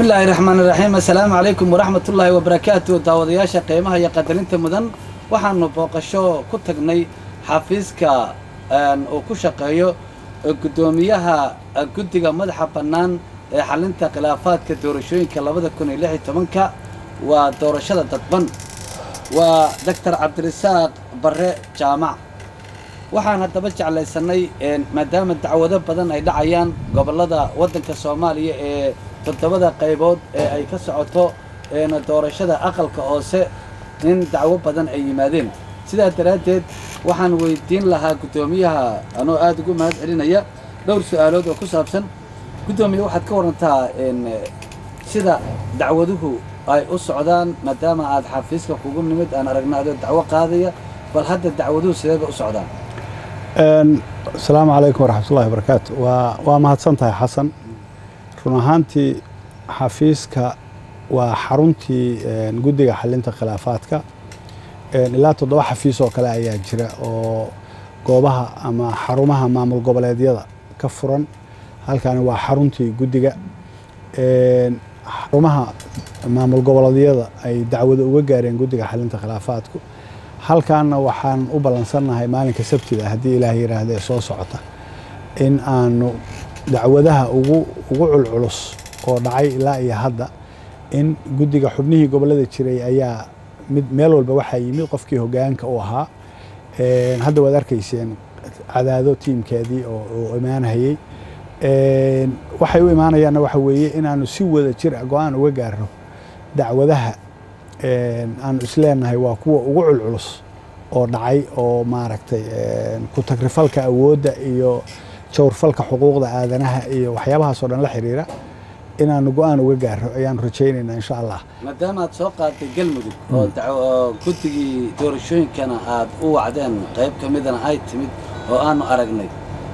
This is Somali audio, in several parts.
bismillaahi raxmaan iraxiim assalaamu calaykum waraxmatullaahi wabarakaatu daawadayaasha qiimaha iyo qadarinta mudan waxaanu booqasho ku tagnay xafiiska uu ku shaqeeyo guddoomiyaha guddiga madaxa bannaan ee xalinta khilaafaadka doorashooyinka labada kun iyo lix iyo tobanka waa doorashada dadban waa doctor cabdirasaaq barre jaamac waxaan haddaba jeclaysanay maadaama dacwado badan ay dhacayaan gobollada waddanka soomaaliya ee toddobada qaybood ee ay ka socoto doorashada aqalka hoose in dacwo badan ay yimaadeen sidaa daraaddeed waxaan weydiin lahaa guddoomiyaha anoo aada ugu mahad celinaya dhowr su-aalood oo ku saabsan guddoomiye waxaad ka warantaa sida dacwaduhu ay u socdaan maadaama aad xafiiska kugu nimid aan aragna adoo dacwo qaadaya bal hadda dacwaduhu sideeba u socdaan asalaamu calaykum waraxmatullahi wabarakaatu waa waa mahadsan tahay xasan run ahaantii xafiiska waa xaruntii guddiga xalinta khilaafaadka ilaa toddoba xafiis oo kale ayaa jira oo goobaha ama xarumaha maamul goboleedyada ka furan halkani waa xaruntii guddiga xarumaha maamul goboleedyada ay dacwado uga gaareen guddiga xalinta khilaafaadku halkaana waxaan u ballansannahay maalinka sabtida haddii ilaah yidhaahda ee soo socota in aanu dacwadaha ugu ugu culculus oo dhacay ilaa iyo hadda in guddiga xubnihii gobollada jiray ayaa mid meel walba waxaa yimid qofkii hoggaanka u ahaa hadda waad arkayseen cadaado tiimkeedii oo imaanhayey waxay u imaanayaanna waxa weeye inaanu si wada jir a go-aan uga gaarno dacwadaha aanu isleenahay waa kuwa ugu culculus oo dhacay oo maaragtay ku tagrifalka awoodda iyo jawrfalka xuquuqda aadanaha iyo waxyaabahaas oo dhan la xiriira inaanu go-aan uga gaarno ayaanu rajaynaynaa insha allah maadaama aad soo qaaday galmudug oo guddigii doorashooyinkana aad u wacdeen qayb ka midana ay timid oo aanu aragnay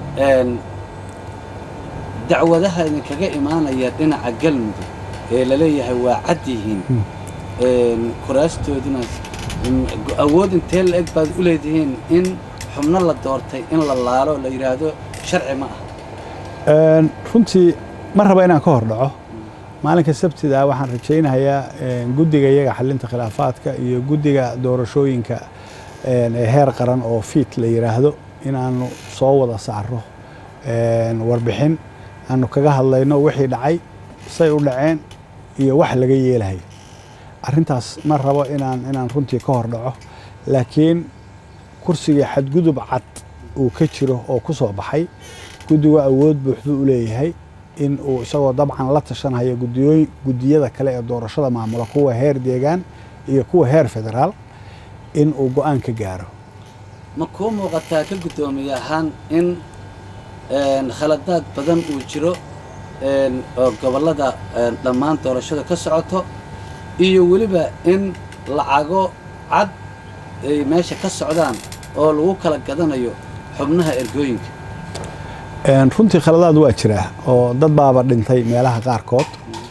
dacwadaha idinkaga imaanaya dhinaca galmudug ee laleeyahay waa cad yihiin kuraastooduna awood intee la eg baad u leedihiin in xubno la doortay in la laalo la yidhaahdo sharci ma ah runtii ma raba inaan ka hor dhaco maalinka sabtida waxaan rajaynayaa guddiga iyaga xalinta khilaafaadka iyo guddiga doorashooyinka ee heer qaran oo fiit la yidhaahdo inaanu soo wada saaro warbixin aanu kaga hadlayno wixii dhacay say u dhaceen iyo wax laga yeelahay arrintaas ma rabo inaan inaan runtii ka hor dhaco laakiin kursigii xadgudub cad uu ka jiro oo ku soo baxay guddigu awood buuxduu u leeyahay in uu isagoo dabcan la tashanhayo gudiyooyin guddiyada kale ee doorashada maamula kuwa heer deegaan iyo kuwa heer federaal in uu go-aan ka gaaro ma kuu muuqataa ka guddoomiye ahaan in khaladaad badan uu jiro oo gobollada dhammaan doorashada ka socoto iyo weliba in lacago cad ay meesha ka socdaan oo lagu kala gadanayo xubnaha ergooyinka runtii khaladaad waa jiraa oo dad baaba dhintay meelaha qaarkood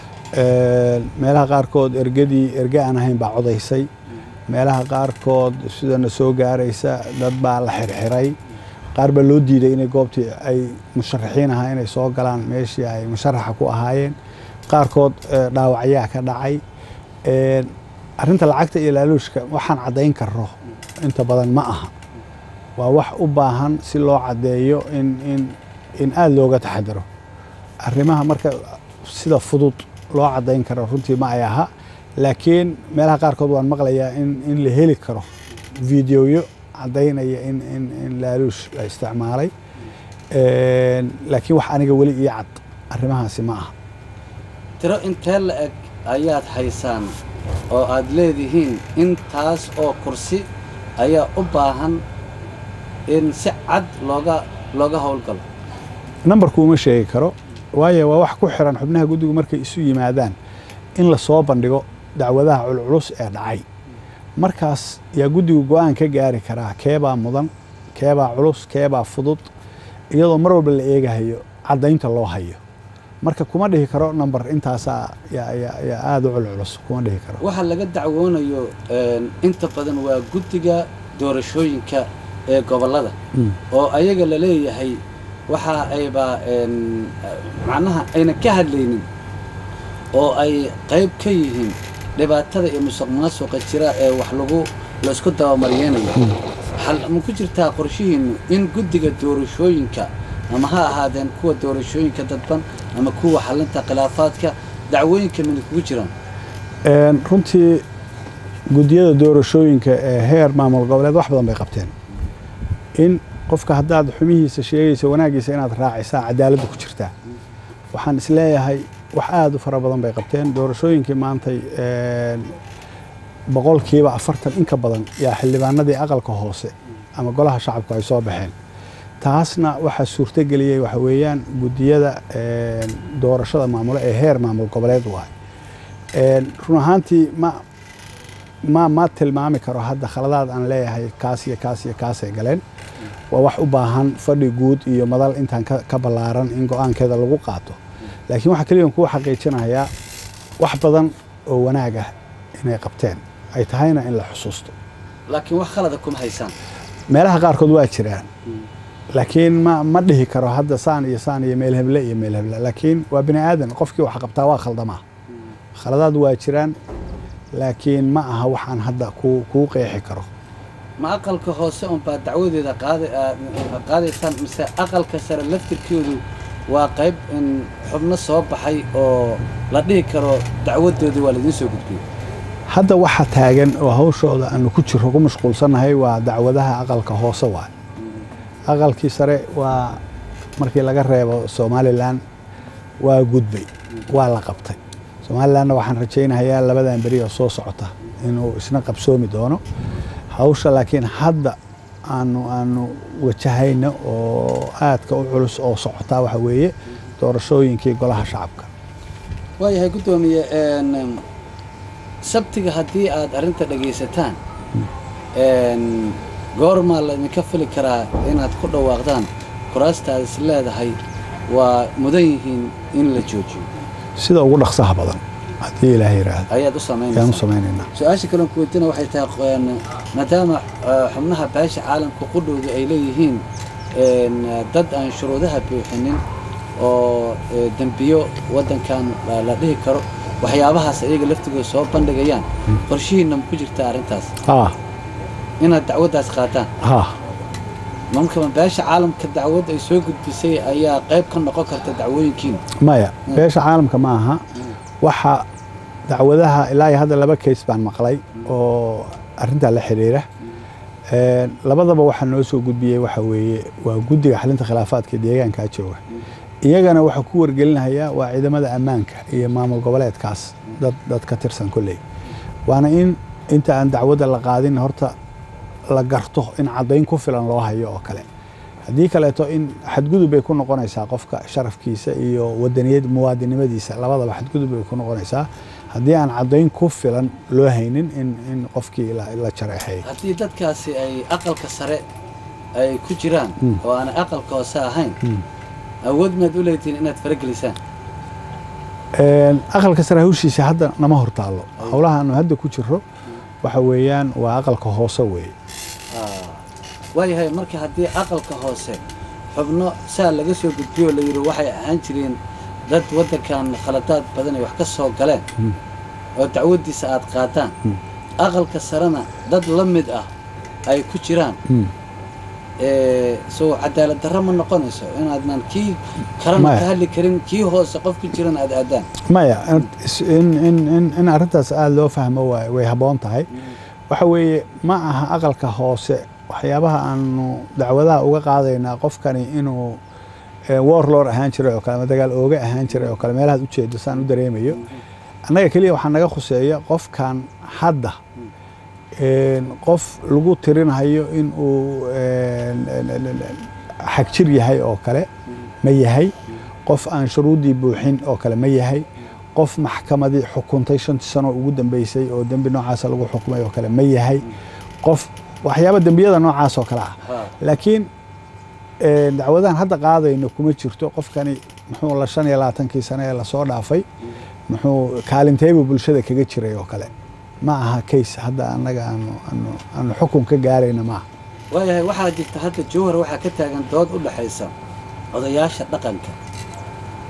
meelaha qaarkood ergadii erge aan ahayn baa codaysay meelaha qaarkood sidana soo gaaraysa dad baa la xirxiray qaar baa loo diiday inay goobtii ay musharaxiin ahaa inay soo galaan meeshii ay musharaxa ku ahaayeen qaarkood dhaawacyaa ka dhacay arrinta lacagta iyo laaluushka waxaan caddayn karro inta badan ma aha waa wax u baahan si loo caddeeyo in in in aada looga taxadaro arrimaha marka sida fudud loo caddayn karo runtii ma ay aha laakiin meelaha qaarkood waan maqlayaa in in la heli karo videoyo caddaynaya in in in laaluush la isticmaalay laakiin wax aniga weli ii cad arrimahaasi ma aha tiro intee la eg ayaad haysaan oo aad leedihiin intaas oo kursi ayaa u baahan in si cad looga looga howlgalo nambarku uma sheegi karo waayo waa wax ku xiran xubnaha guddigu markay isu yimaadaan in la soo bandhigo dacwadaha culculus ee dhacay markaas yaa guddigu go-aan ka gaari karaa keebaa mudan keebaa culus keebaa fudud iyadoo mar walba la eegahayo caddaynta loo hayo marka kuma dhihi karo namber intaasaa yaa aada u culculus kuma dhihi karo waxa laga dacwoonayo inta badan waa guddiga doorashooyinka ee gobollada oo ayaga la leeyahay waxa ayba macnaha ayna ka hadlaynin oo ay qayb ka yihiin dhibaatada iyo musuq maasuqa jira ee wax lagu laysku dabamaryenayo hal ma ku jirtaa qorshihiinnu in guddiga doorashooyinka ama ha ahaadeen kuwa doorashooyinka dadban ama kuwa xalinta khilaafaadka dacwooyinka mina kugu jiraan Een, runtii guddiyada doorashooyinka ee heer maamul goboleed wax badan bay qabteen in qofka haddaad xumihiisa sheegaysa wanaaggiisa inaad raacisaa cadaaladda ku jirtaa waxaan isleeyahay wax aada u fara badan bay qabteen doorashooyinkii maantay een, boqolkiiba afartan in ka badan yaa xildhibaanadii aqalka hoose ama golaha shacabku ay soo baxeen taasna waxaa suurtogeliyey waxa weeyaan guddiyada een, doorashada maamulo ee heer maamul goboleed waay Een, run ahaantii ma ma ma tilmaami karo hadda khaladaad aan leeyahay kaas iyo kaas iyo kaasay galeen waa wax u baahan fadhi guud iyo madal intaan ka, ka ballaaran in go-aankeeda lagu qaato laakiin waxaa keliya kuu xaqiijinayaa wax badan oo wanaag ah inay qabteen ay tahayna in la xusuusto laakiin wax khalada kuma haysaan meelaha qaarkood waa jiraan laakiin ma ma dhihi karo hadda saan iyo saan iyo meel heble iyo meel heble laakiin waa bini aadan qofkii wax qabtaa waa khaldamaa khaladaad waa jiraan laakiin ma aha waxaan hadda ku kuu qeexi karo ma aqalka hoose unbaa dacwadeeda qaada aad qaadaysaan mise aqalka sare laftirkoodu waa qayb in xubno soo baxay oo la dhihi karo dacwadoodii waa laidiin soo gudbiyey hadda waxa taagan oo hawshooda aanu ku jiro ku mashquulsannahay waa dacwadaha aqalka hoose waay aqalkii sare waa markii laga reebo somalilan waa gudbay waa la qabtay somalilanna waxaan rajaynayaa labadan beri oo soo socota inuu isna qabsoomi doono hawsha laakiin hadda aanu aanu wajahayno oo aadka u culus oo socotaa waxa weeye doorashooyinkii golaha shacabka waayahay guddoomiye n sabtiga haddii aad arrinta dhegaysataan n goormaa la idinka fili karaa inaad ku dhawaaqdaan kuraastaad is leedahay waa mudan yihiin in la joojiyo sida ugu dhaqsaha badan haddii ilaah yidhaahdo ayaad u ayaan u samaynaysaa samaynaynaa su-aasha kalen ku weydiina waxay tahay n maadaama eh, xubnaha baasha caalamka qudhowga ay leeyihiin n dad aan shuruudaha buuxinin oo eh, dembiyo waddankan la- la dhihi karo waxyaabahaas ayaga laftigooda soo bandhigayaan qorshihiinna ma ku jirtaa arrintaas ha inaad dacwaddaas qaataan ha mamkama baasha caalamka dacwad ay soo gudbisay ayaa qayb ka noqon karta dacwooyinkiina maya beesha caalamka ma aha waxa dacwadaha ilaa iyo hadda laba kays baan maqlay oo arrintaa la xiriira Een, labadaba waxaa noo soo gudbiyey waxa weeye waa guddiga xalinta khilaafaadka deegaankaa jooga iyagana waxaa ku wargelinayaa waa ciidamada ammaanka iyo maamul goboleedkaas dad dad ka tirsan kolley waana in inta aan dacwadda la qaadin horta la garto in caddayn ku filan loo hayo oo kale haddii kaleeto in xadgudub bay ku noqonaysaa qofka sharafkiisa iyo wadaniyad muwaadinimadiisa labadaba xadgudub bay ku noqonaysaa haddii aan caddayn ku filan loo haynin in in qofkii la la jareexeeyo haddii dadkaasi ay aqalka sare ay ku jiraan Mm. oo aan aqalka hoose ahayn Mm. awood maad u leedihiin inaad faragelisaan Een, aqalka sare hawshiisa hadda nama hortaallo howlaha aanu hadda ku jiro waxa weeyaan waa aqalka hoose weeye Ah, waayahay marka haddii aqalka hoose xubno saa laga soo gudbiyo la yidhi waxay ahaan jireen dad waddankan khaladaad badan ay wax ka soo galeen Mm. oo dacwaddiisa aad qaataan Mm. aqalka sarena dad la mid ah ay ku jiraan Mm. ee, soo cadaalad darro ma noqonayso inaadnan kii kalena Maya. ka hadli karin kii hoose qof ku jiran aad aadaan maya in in in in arrintaas aada loo fahmo waay way habboon tahay waxa weeye ma aha aqalka hoose waxyaabaha aanu dacwadaha uga qaadaynaa qofkani inuu eh, warlord ahaan jiray oo kale ama dagaal ooga ahaan jiray oo kale meelahaad ujeedo saan u dareemayo annaga keliya waxaa naga khuseeya qofkan hadda een, qof lagu tirinayo in uu een, een, een, een, xagjir yahay oo kale ma yahay qof aan shuruuddii buuxin oo kale ma yahay qof maxkamadii xukuntay shantii sano ugu dambeysay oo dembi noocaasa lagu xukumay oo kale ma yahay qof waxyaaba dembiyada noocaas oo kale ah Ah, laakiin een, dacwadahan hadda qaadayno kuma jirto qofkani muxuu la shan iyo labaatankii sano ee lasoo dhaafay muxuu kaalinteebu bulshada kaga jiray oo kale ma aha case hadda annaga aanu aanu aanu xukun ka gaarayna ma aha waayahay waxaa jirta hadda jowhar waxaa ka taagan dood u dhaxaysa odayaasha dhaqanka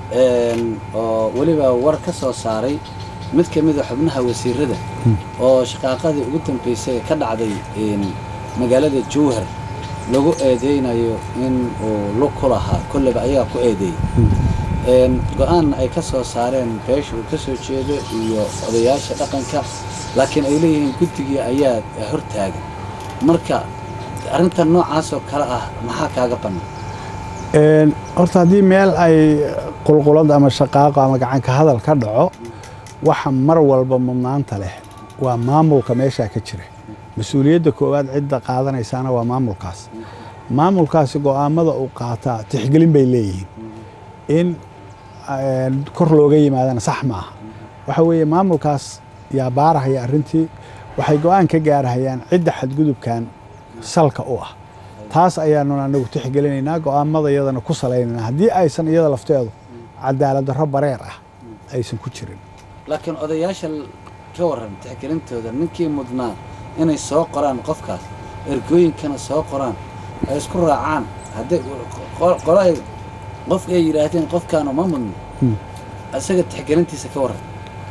oo weliba war ka soo saaray mid ka mid a xubnaha wasiirada oo shaqaaqadii ugu dambaysay ka dhacday magaalada jowhar lagu eedeynayo in uu lug ku lahaa kolleyba ayagaa ku eedeeyey go-aanna ay ka soo saareen beesha uu ka soo jeedo iyo odayaasha dhaqanka laakiin ay leeyihiin guddigii ayaa hortaagan marka arrintan noocaasoo kale ah maxaa kaaga bannaan horta haddii meel ay qulqulad ama shaqaaqo ama gacanka hadal ka dhaco waxa mar walba mudnaanta leh waa maamulka meeshaa ka jira mas-uuliyadda koowaad cidda qaadanaysaana waa maamulkaas maamulkaasi go'aamada uu qaataa tixgelin bay leeyihiin in kor looga yimaadana sax ma aha waxa weeye maamulkaas yaa baarahaya arrintii waxay go'aan ka gaarahayaan cidda xadgudubkan salka u ah taas ayaanun anagu tixgelinaynaa go'aamada iyadana ku salaynaynaa haddii aysan iyada lafteedu cadaalad darro bareer ah aysan ku jirin laakiin odayaasha ka warran tixgelintooda ninkii mudnaa inay soo qoraan qofkaas ergooyinkana soo qoraan ay isku raacaan hadday qolo ay qof ay yidhaahdeen qofkaanu ma mudno isaga tixgelintiisa ka warran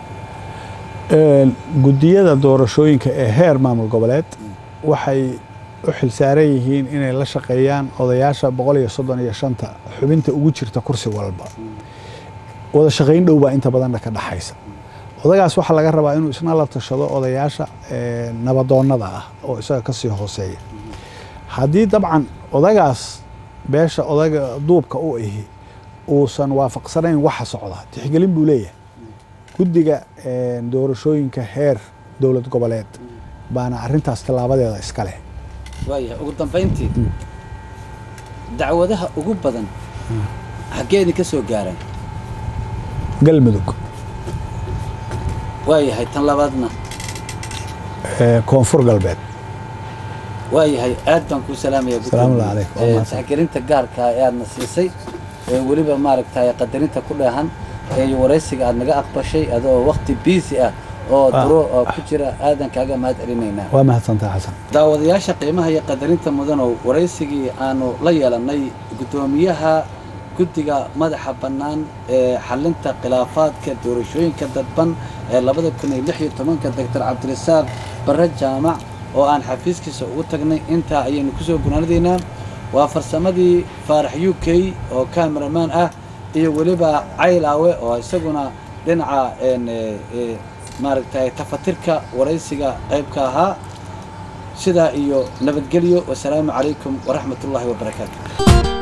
guddiyada doorashooyinka ee heer maamul goboleed waxay u xilsaaran yihiin inay la shaqeeyaan odayaasha boqol iyo soddon iyo shanta xubinta ugu jirta kursi walba wada shaqayn dhow baa inta badanna ka dhaxaysa odagaas waxaa laga rabaa inuu isna la tashado odayaasha nabadoonnada ah oo isaga ka sii hooseeya haddii dabcan odagaas beesha odaga duubka u ahi uusan waafaqsanayn waxa socda tixgelin buu leeyahay guddiga doorashooyinka heer dowlad goboleed baana arrintaas tallaabadeeda iska leh waayahay ugu dambayntii dacwadaha ugu badan xaggeedii ka soo gaaraan galmudug waayahay tan labaadna koonfur galbeed waayahay aad baan kuu salaamaya Salaamu calaykum. Waa mahadsan. tixgelinta gaarka ee aadna siisay ee weliba maaragtay qadarinta ku dheehan ee waraysiga aad naga aqbashay adoo waqti biisi ah oo Ah. duro oo ku jira aadan kaaga mahad celinaynaa waa mahadsantaha xasan daawadayaasha qiimaha iyo qadarinta mudanow waraysigii aanu la yeelannay guddoomiyaha guddiga madaxa bannaan ee xalinta khilaafaadka doorashooyinka dadban ee labada kun iyo lix iyo tobanka doctor cabdirasaaq barre jaamac oo aan xafiiskiisa ugu tagnay intaa ayaynu kusoo gunaanadaynaa waa farsamadii faarax u k oo cameraman ah iyo weliba caylaawe oo isaguna dhinaca een, ee, ee, maaragtay tafatirka waraysiga qaybka ahaa sidaa iyo nabadgelyo wasalaamu calaykum waraxmat ullaahi wabarakaatu